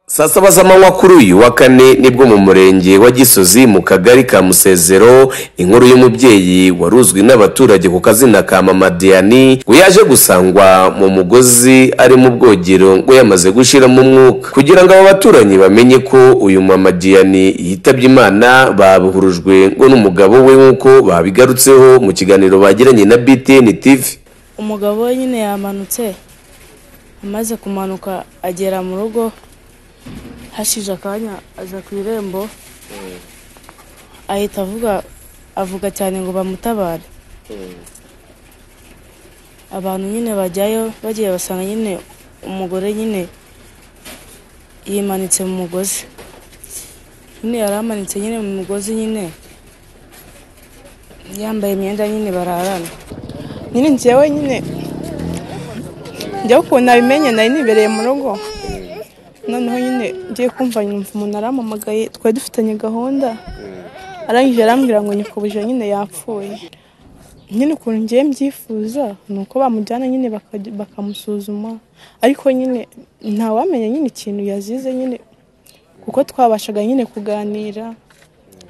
saa saba z'amanywa kuri uyu wa kane nibwo mu murenge wa gisozi mu kagari ka musezero inkuru y'umubyeyi wari uzwi n'abaturage ku kazina ka mama diani ngo yaje gusangwa mu mugozi ari mu bwogero ngo yamaze gushiramo umwuka kugira ngo abo baturanyi bamenye ko uyu mama diani yitabye imana babuhurujwe ngo n'umugabo we nk'uko babigarutseho mu kiganiro bagiranye na btn tv umugabo we nyine yamanutse amaze kumanuka agera mu rugo hashize akanya aza ku irembo ahita avuga avuga cyane ngo bamutabare abantu nyine bajyayo bagiye basanga nyine umugore nyine yimanitse mu mugozi nyine yari amanitse nyine mu mugozi nyine yambaye imyenda nyine bararana nyine njyewe nyine njyewe ukuntu nabimenye nari nibereye mu rugo noneho nyine ngiye kumva nyumva umuntu arampamagaye twari dufitanye gahunda arangije arambwira ngo nyikubuje nyine yapfuye nyine ukuntu ngiye mbyifuza ni uko bamujyana nyine bakajya- bakamusuzuma ariko nyine ntawamenya nyine ikintu yazize nyine kuko twabashaga nyine kuganira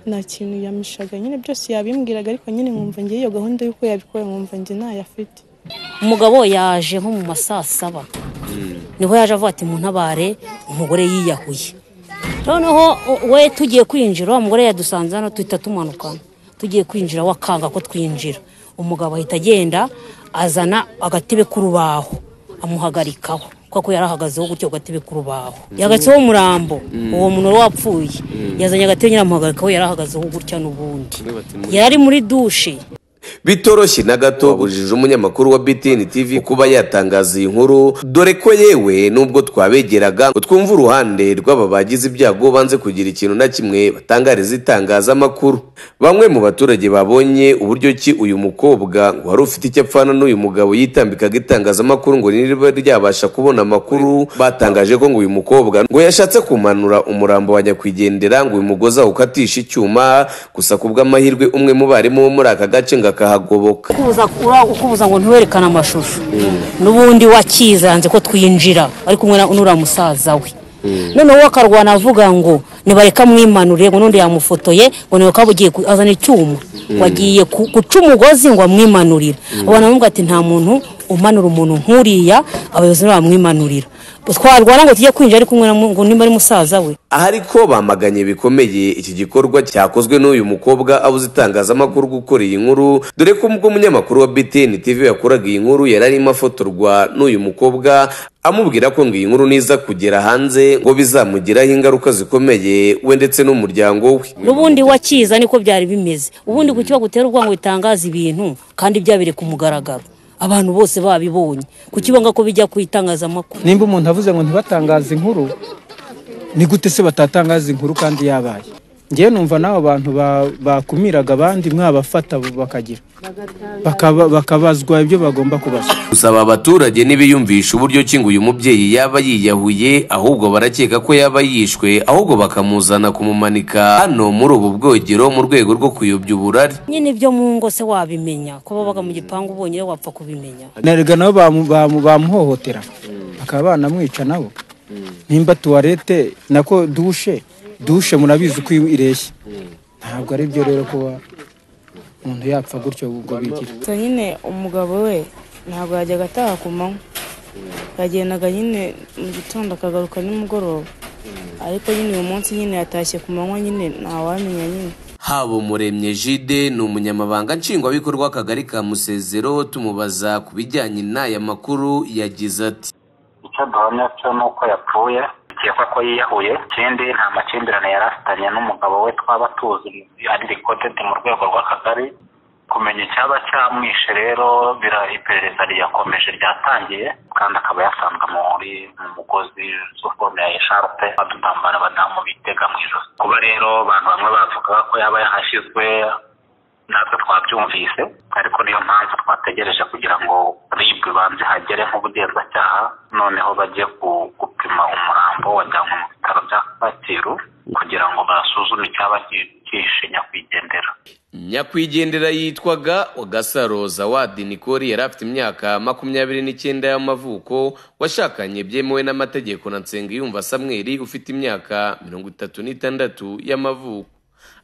nta kintu yamishaga nyine byose yabimbwiraga ariko nyine nkumva ngiye iyo gahunda y'uko yabikoye nkumva njye ntayafite umugabo yaje nko mu ma saa saba niho yaje avuga ati ntabare umugore yiyahuye noneho u- we tugiye kwinjira wa mugore yadusanze hano duhita tumanukana tugiye kwinjira we akanga ko twinjira umugabo ahita agenda azana agatebe k'urubaho amuhagarikaho kuko yari ahagazeho gutyo ku gatebe k'urubaho yagatseho umurambo uwo muntu wari wapfuye yazanye agatebe nyine amuhagarikaho yari ahagazeho gutya n'ubundi yari ari muri dushe bitoroshye na gato bujije umunyamakuru wa btn tv kuba yatangaza iyi nkuru dore ko yewe nubwo twabegeraga ngo twumve uruhande rw'aba bagize ibyago banze kugira ikintu na kimwe batangariza itangazamakuru bamwe mu baturage babonye uburyo ki uyu mukobwa ngo wari ufite icyo apfana n'uyu mugabo yitambikaga itangazamakuru ngo niriba ryabasha kubona amakuru batangaje ko ngo uyu mukobwa ngo yashatse kumanura umurambo wa nyakwigendera ngo uyu mugozi awukatishe icyuma gusa ku bw'amahirwe umwe mu barimu bo muri aka gace ngo akahagoboka kubuza ura- ukubuza ngo ntiwerekane amashusho n'ubundi wakizanze ko twinjira ari kumwe na- n'uriya musaza we noneho we akarwana avuga ngo nibareka mwimanure ngo n'undi yamufotoye ngo niwe kaba ugiye ku- azana icyuma wagiye ku- guca umugozi ngo amwimanurire abantu bamubwira ati nta muntu umanura umuntu nk'uriya abayobozi ntibamwimanurira twarwana ngo tujye kwinjira ari kumwe na mu- ngo niba ari musaza we aha ariko bamaganye bikomeye iki gikorwa cyakozwe n'uyu mukobwa abuze itangazamakuru gukora iyi nkuru dore ko ubwo umunyamakuru wa btn tv yakoraga iyi nkuru yari arimo afotorwa n'uyu mukobwa amubwira ko ngo iyi nkuru niza kugera hanze ngo bizamugiraho ingaruka zikomeye we ndetse n'umuryango we n'ubundi wakiza niko byari bimeze ubundi kuki bagutera ubwanwa bitangaza ibintu kandi byabere ku mugaragaro abantu bose babibonye kuki banga ko bijya ku itangazamakuru nimba umuntu avuze ngo ntibatangaze inkuru ni gute se batatangaza inkuru kandi yabaye ngewe numva n'abo bantu ba- bakumiraga abandi mwabafata bakagira Bakaba- bakabazwa ibyo bagomba kubazwa gusaba abaturage ntibiyumvisha uburyo ki ngo uyu mubyeyi yaba yiyahuye ahubwo barakeka ko yaba yishwe ahubwo bakamuzana kumumanika hano muri ubu bwogero mu rwego rwo kuyobya uburari nyine ibyo mu ngo se wabimenya ko babaga mu gipangu bonyine wapfa kubimenya narega nabo bamu- bamu- bamuhohotera bakaba banamwica nabo nimba tuwarete nako dushe dushe murabizi uko ireshya ntabwo ari byo rero kuba umuntu yapfa gutyo ubwo bigira gusa nyine umugabo we ntabwo yajyaga ataha ku manywa yagendaga nyine mu gitondo akagaruka nimugoroba ariko nyine uyu munsi nyine yatashye ku manywa nyine ntawamenya nyine habo muremye jide ni umunyamabanga nshingwabikorwa w'akagari ka musezero tumubaza ku bijyanye n'aya makuru yagize ati icyo duhamya cyo ni uko yapfuye bikekwa ko yiyahuye ikindi nta makimbirane yari afitanye n'umugabo we twaba tuzi ari recorded mu rwego rw'akagari kumenya icyaba cyamwishe rero bira iperereza riyakomeje ryatangiye kandi akaba yasanzwe muri mu mugozi z'ukuntu ya esharupe badutambara abadamu bitega mu ijosi kuba rero abantu bamwe bavuga ko yaba yahashyizwe natwe twabyumvise ariko niyo mpamvu twategereje kugira ngo rib banze hagere nk'ubugenzacyaha noneho bajye ku- gupima umurambo wajyanwe mu bitaro bya kacyiru kugira ngo basuzume icyaba ki- kishe nyakwigendera nyakwigendera yitwaga gasaroza wadi nikori yari afite imyaka makumyabiri n'icyenda y'amavuko washakanye byemewe n'amategeko na nsengiyumva samweri ufite imyaka mirongo itatu n'itandatu y'amavuko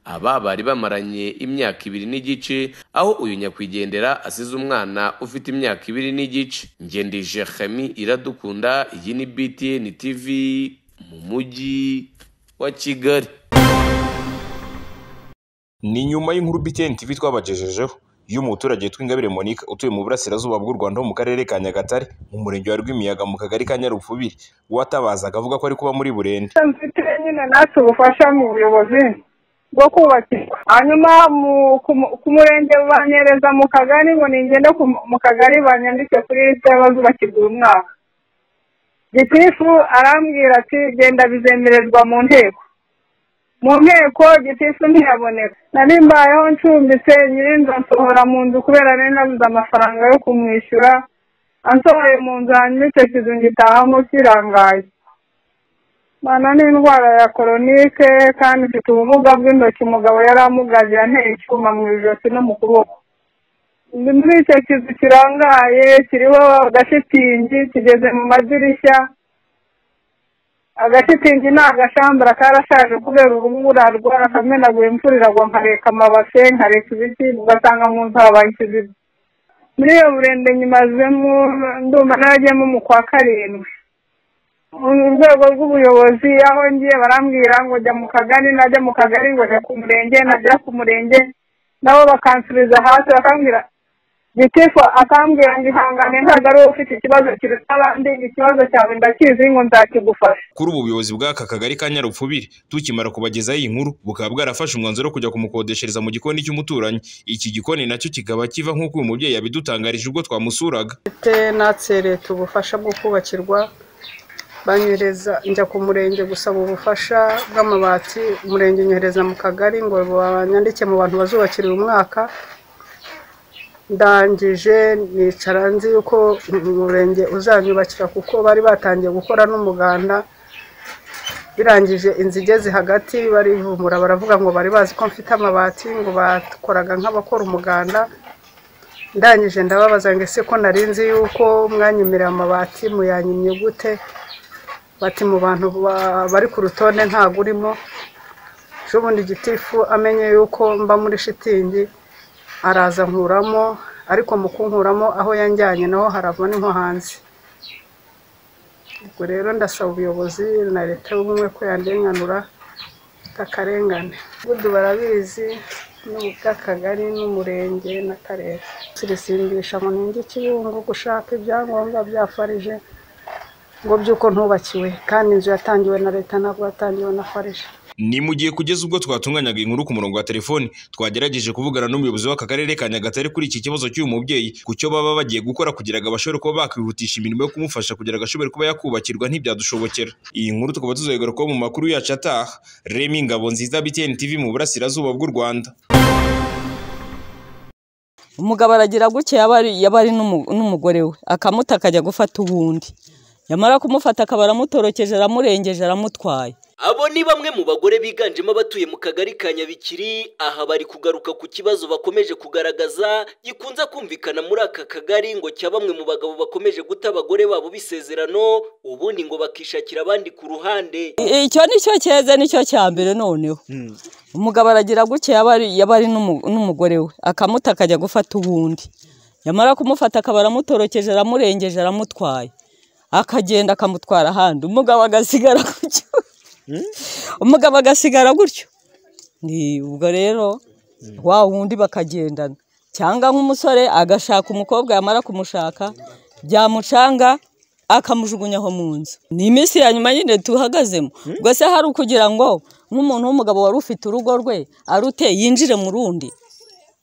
aba bari bamaranye imyaka ibiri n'igice aho uyu nyakwigendera asize umwana ufite imyaka ibiri n'igice ngendije Khemi iradukunda iyi ni btn tv mu mujyi wa kigali ni nyuma y'inkuru BTN TV twabagejejeho y'umuturage witwa Ingabire Monique utuye mu burasirazuba bw'u Rwanda ho mu karere ka Nyagatare mu murenge wa Rwimiyaga mu kagari ka Nyarupfubiri watabazaga avuga ko ari kuba muri Burende mfite nyine natwe ubufasha mu buyobozi bwo kubakirwa hanyuma mu- ku mu- ku murenge banyereza mu kagari ngo ningende ku mu- mu kagari banyandike kuri leta y'abazubakirwa uyu mwaka gitifu arambwira ati genda bizemererwa mu nteko mu nteko gitifu ntiyaboneka nari mbayeho ncumbitse nyirinzi ansohora mu nzu kubera nari nabuze amafaranga yo kumwishyura ansohoye mu nzu hanyuma icyo kizu ngitahamo kirangaye Mana ni indwara ya koronike kandi ifite ubumuga bw'intoki umugabo yari amugaje yanteye icyuma mu ijosi no mu kuboko. Ndi muri icyo kizu kirangaye kiriho agashitingi kigeze mu madirishya. Agashitingi ni agashambura karashaje kubera urubura rwarakamenaguye imvura iragwa nkareka amabase nkareka ibiti ugasanga mu nzu habaye ikiziba. Muri iyo burende nyimazemo ndumva naragiyemo mu kwa karindwi. mu rwego rw'ubuyobozi aho ngiye barambwira ngo jya mu kagari najya mu kagari ngo jya ku murenge najya ku murenge nabo bakansubiza hasi bakambwira gitifu akambwira ngo ihangane ntabwo ari wowe ufite ikibazo kiruta abandi ikibazo cyawe ndakizi ngo nzakigufasha kuri ubu ubuyobozi bw'aka kagari ka Nyarupfubiri tukimara kubagezaho iyi nkuru bukaba bwarafashe umwanzuro wo kujya kumukodeshereza mu gikoni cy'umuturanyi iki gikoni nacyo kikaba kiva nk'uko uyu mubyeyi yabidutangarije ubwo twamusuraga mfite natse leta ubufasha bwo kubakirwa banyereza njya ku murenge gusaba ubufasha bw'amabati umurenge unyohereza mu kagari ngo banyandike mu bantu bazubakira uyu mwaka ndangije nicara nzi yuko umurenge uzanyubakira kuko bari batangiye gukora n'umuganda birangije inzu igeze hagati barivumbura baravuga ngo bari bazi ko mfite amabati ngo bakoraga nk'abakora umuganda ndangije ndababaza ngo ese ko nari nzi yuko mwanyemerera amabati muyanyimye gute bati mu bantu ba- bari ku rutonde ntago urimo ubundi gitifu amenye yuko mba muri shitingi araza nkuramo ariko mu kunkuramo aho yanjyanye naho harava n'inko hanze ubwo rero ndasaba ubuyobozi na leta y'ubumwe ko yandenganura akarengane gudu barabizi n'ubu bw'akagari n'umurenge n'akarere sirisimbisha ngo ninge ikibungo gushaka ibyangombwa bya farije ngo by'uko ntubakiwe kandi inzu yatangiwe na leta ntabwo yatangiwe na farije Ni mu gihe kugeza ubwo twatunganyaga inkuru ku murongo wa telefoni twagerageje kuvugana n'umuyobozi w'aka karere ka Nyagatare kuri iki kibazo cy'uyu mubyeyi ku cyo baba bagiye gukora kugira ngo bashobore kuba bakwihutisha imirimo yo kumufasha kugira ngo ashobore kuba yakubakirwa ntibyadushobokera iyi nkuru tukaba tuzayigaruka kuba mu makuru yacu ataha Remy Ngabonziza BTN TV mu burasirazuba bw'u Rwanda umugabo aragira gutya yaba ari- yaba ari n'umu- n'umugore we akamuta akajya gufata uwundi yamara kumufata akaba aramutorokeje aramurengeje aramutwaye Abo ni bamwe mu bagore biganjemo abatuye mu kagari ka Nyabikiri aha bari kugaruka ku kibazo bakomeje kugaragaza gikunze kumvikana muri aka kagari ngo cya bamwe mu bagabo bakomeje guta abagore babo bisezerano ubundi ngo bakishakira abandi ku ruhande I- icyo nicyo cyeze nicyo cya mbere noneho umugabo aragira gutya yaba ari- yaba ari n'umu- n'umugore we akamuta akajya gufata uwundi yamara kumufata akaba aramutorokeje aramurengeje aramutwaye akagenda akamutwara ahandi umugabo agasigara gutyo umugabo agasigara gutyo Ni- ubwo rero wa wundi bakagendana cyangwa nk'umusore agashaka umukobwa yamara kumushaka byamucanga akamujugunya aho mu nzu ni iminsi ya nyuma nyine tuhagazemo ubwo se hari ukugira ngo nk'umuntu w'umugabo wari ufite urugo rwe arute yinjire mu rundi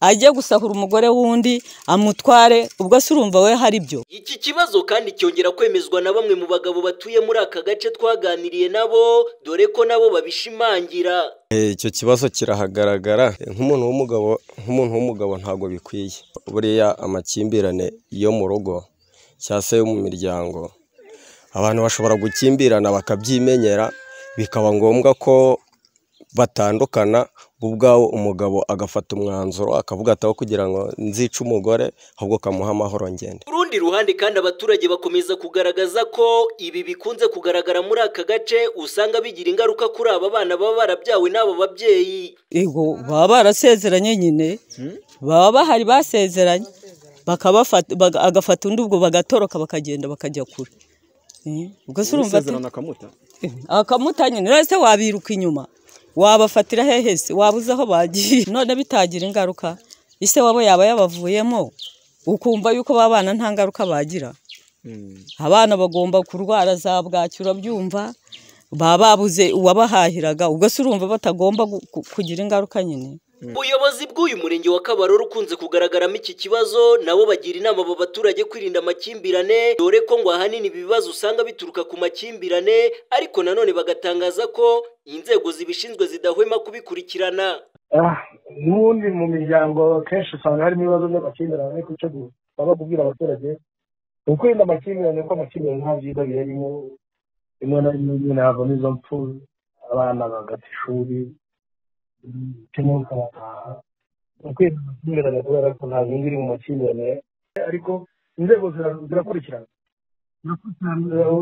ajye gusahura umugore w'undi amutware ubwo se urumva we hari ibyo Iki kibazo kandi cyongera kwemezwa na bamwe mu bagabo batuye muri aka gace twaganiriye nabo dore ko nabo babishimangira icyo kibazo kirahagaragara nk'umuntu w'umugabo nk'umuntu w'umugabo ntabwo bikwiye buriya amakimbirane yo mu rugo cyangwa se yo mu miryango abantu bashobora gukimbirana bakabyimenyera bikaba ngombwa ko batandukana bo ubwawo umugabo agafata umwanzuro akavuga ati aho kugira ngo nzice umugore ahubwo kamuha amahoro ngende Ku rundi ruhande kandi abaturage bakomeza kugaragaza ko ibi bikunze kugaragara muri aka gace usanga bigira ingaruka kuri aba bana baba barabyawe n'abo babyeyi Ego baba barasezeranye nyine baba bahari basezeranye bakabafata baga- agafata undi ubwo bagatoroka bakagenda bakajya kure Eh, ubwo se urumva ati- akamuta akamuta nyine rero se wabiruka inyuma wabafatira hehe se wabuze aho bagiye none bitagira ingaruka ise wabo yaba yabavuyemo ukumva yuko babana nta ngaruka bagira abana bagomba kurwara za bwaki urabyumva baba babuze uwabahahiraga ubwo se urumva batagomba gu- ku- kugira ingaruka nyine ubuyobozi bw'uyu murenge wa kabarore ukunze kugaragaramo iki kibazo nabo bagira inama abo baturage kwirinda amakimbirane dore ko ngo ahanini ibi bibazo usanga bituruka ku makimbirane ariko nanone bagatangaza ko inzego zibishinzwe zidahwema kubikurikirana Ah, n'ubundi mu miryango kenshi usanga harimo ibibazo by'amakimbirane ariko icyo dusaba kubwira abaturage ni ukwirinda amakimbirane kuko amakimbirane nta byiza birimo rimwe na rimwe nyine havamo izo mpfu abana bagata ishuri cyangwa bakabataha ni ukwirinda amakimbirane kubera ko nta nyungu iri mu makimbirane ariko inzego zira- zirakurikirana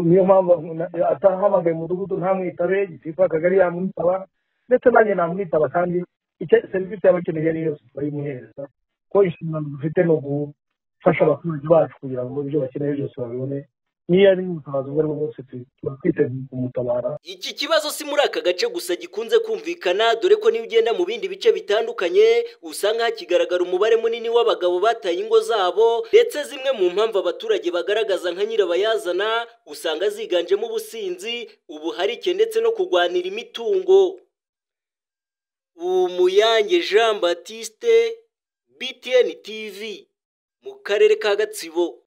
niyo mpamvu na- atahamagaye umudugudu ntamwitabe gitifu akagari yamwitaba ndetse nanjye namwitaba kandi icyo serivisi yaba akeneye niyo yose turayimuhereza ko inshingano dufite ni ugufasha abaturage bacu kugira ngo ibyo bakeneye byose babibone niyo ari ubutabazi ubwo ari bwo bwose tu- tuba twiteguye kumutabara Iki kibazo si muri aka gace gusa gikunze kumvikana dore ko niyo ugenda mu bindi bice bitandukanye usanga hakigaragara umubare munini w'abagabo bataye ingo zabo ndetse zimwe mu mpamvu abaturage bagaragaza nka nyirabayazana usanga ziganjemo ubusinzi ubuharike ndetse no kurwanira imitungo Umuyange Jean Baptiste BTN TV mu karere ka Gatsibo